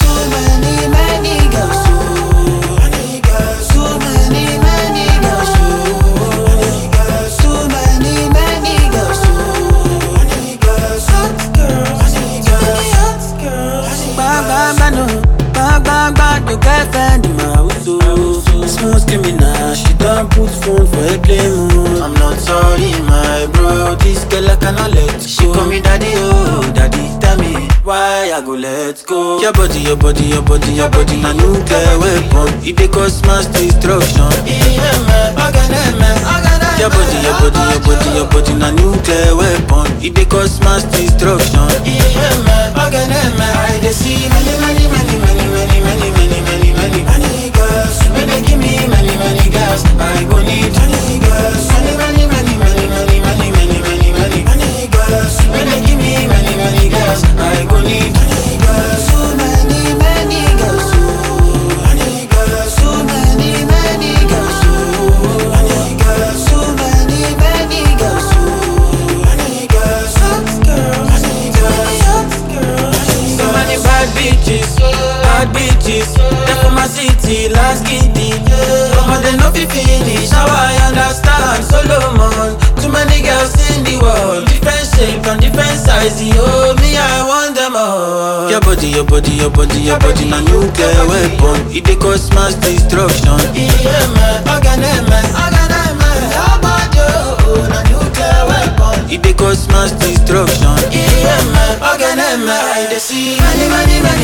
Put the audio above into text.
Too many, many girls, oh. Many girls, too many, many girls, oh. Many girls, too many, many girls, oh. Many girls, hot girls, many girls, hot girls. Bang bang bang no, bang bang bang no girlfriend in my house, oh. Small criminal, she don't put phone for airplane mode. I'm not sorry, my bro. This girl I cannot let go. She call me daddy, oh, daddy. Tell me why I go let go. Your body, your body, your body, your body. Na nuclear weapon. It dey cause mass destruction. Yeah, man. Organ, man. Your body, your body, your body, your body. Na nuclear weapon. It dey cause mass destruction. Yeah, man. Organ, man. I dey see many, many, many, many, many, many, many, many, many, many girls. When they give me many, many girls, I go need many girls. Many, many, many, many, many, many, many, many, many, many girls. When they give me many, many girls, I go need many girls. So many, many girls. oh. Many girls. So many, many girls. oh. Many girls. So many, many girls. oh. Many girls. Hot girls. Many girls. Hot girls. So many bad bitches, bad bitches. They for my city, last kitty. But they no fit finish. Now I understand Solomon. Too many girls in the world, different shape and different size. Oh, me I want them all. Your body, your body, your body, your body, na nuclear weapon. It dey cause mass destruction. Yeah, man, organ, man, organ, man. Your body, oh, na nuclear weapon. It dey cause mass destruction. Yeah, man, organ, man. I dey see many, many, many.